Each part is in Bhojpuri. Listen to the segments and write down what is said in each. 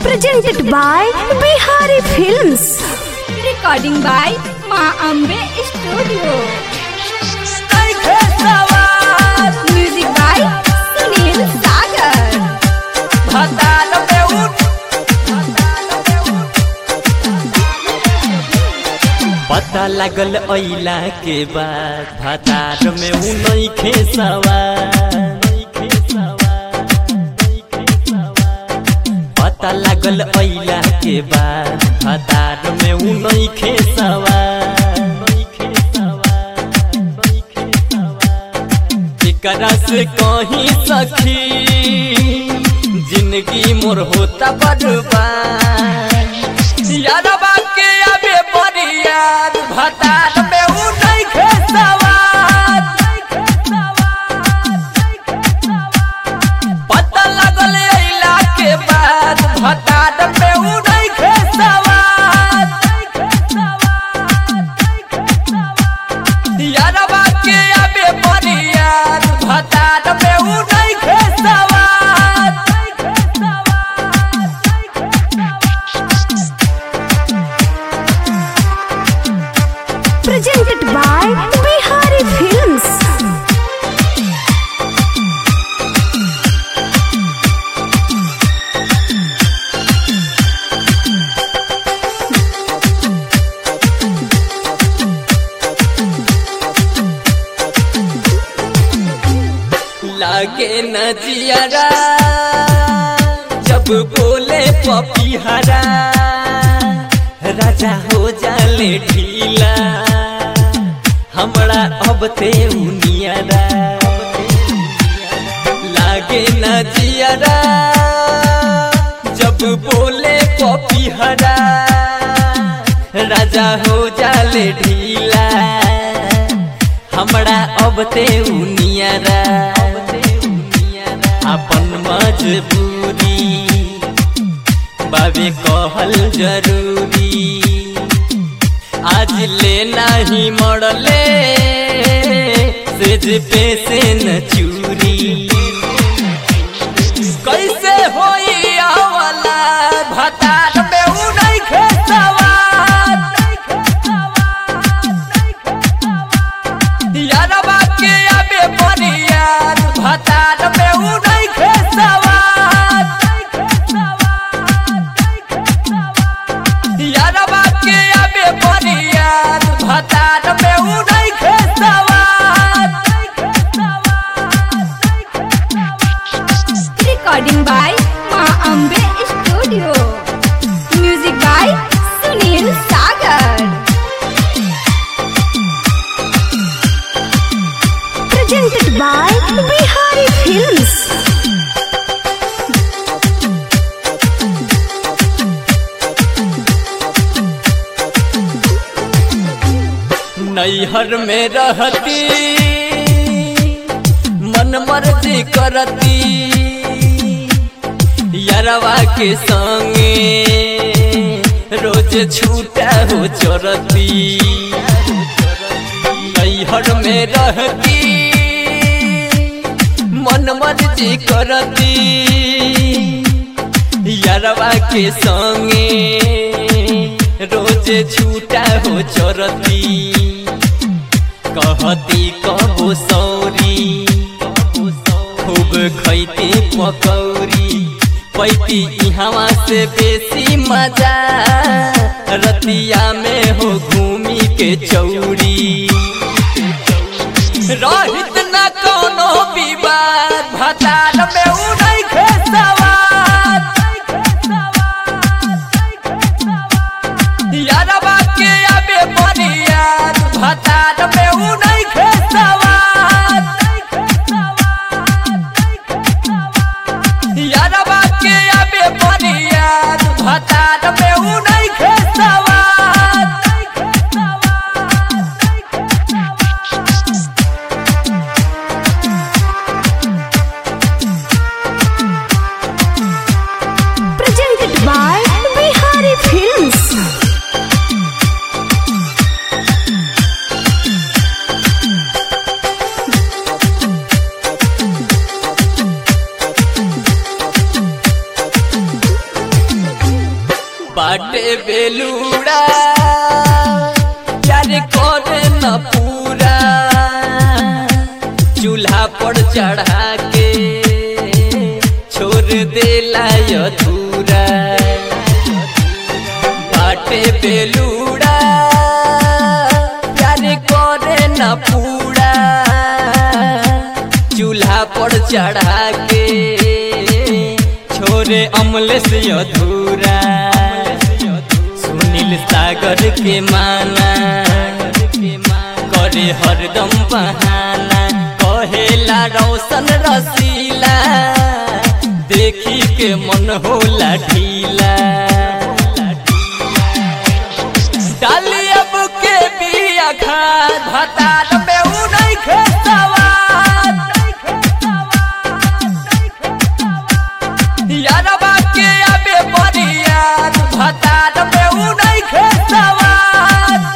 presented by Bihari Films. recording by Ma Ambe Studio. Music by Sunil Sagar. पता लागल अइला के बाद भातार में उ नइखे सवार पता लागल अइला के बाद भातार में उ नइखे सवार एकरा से कहीं सखी जिंदगी मोर होता बर्बाद यारबा के आबे बड़ी याद भतार में उ नइखे सवार पता लगल अइला के बाद भतार में उ नइखे सवार यारबा के आबे बड़ी याद भतार में उ नइखे सवार Presented by Bihari Films. लागे न जियारा जब बोले पपिहरा राजा हो जाले ढीला हमरा अब ते उनियारा लागे न जियारा जब बोले पपिहरा राजा हो जाले ढीला हमरा अब ते उनियारा अपन मजबूरी बाबे कहल जरूरी आज ले नाही मरले सेज पे से न चूरी कैसे होई आवला भतार में उ नइखे सवार यारबा के आबे बड़ी याद भतार में उ नइखे सवार यारबा के आबे बड़ी याद भतार में उ नइखे सवार Recording by Ma Ambe Studio. Music by Sunil Sagar. Presented by Bihari Films. नैहर में रहती मन मर्जी करती यारवा के संगे रोज छूटा हो चरती नैहर में रहती मन मर्जी करती यारवा के संगे रोज छूटा हो चरती कहती कबो सौरी खूब खैती पकौरी पैती इहवा से बेसी मजा रतिया में हो घूमी के चौरी रहित न कोनो विवाद भतार में उ नइखे सवार यारबा के आबे बड़ी याद भतार में उ नइखे सवार यारबा के आबे बड़ी याद भतार में उ नइखे सवार बाटे बेलूड़ा प्यार करे न पूरा चूल्हा पर चढ़ा के छोड़ देला अधूरा बाटे बेलूड़ा प्यार करे न पूरा चूल्हा पर चढ़ा के छोरे अमले से अधूरा सुनील सागर के माना करे हरदम बहाना कहेला रोशन रसीला देखी के मन होला ढीला डाली अब के बिया खाद भतार में उ नहीं खेतवाद यारबा के अबे बरियाद भतार में उ नहीं खेतवाद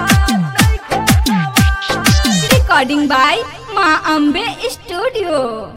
recording by Ma Ambe Studio.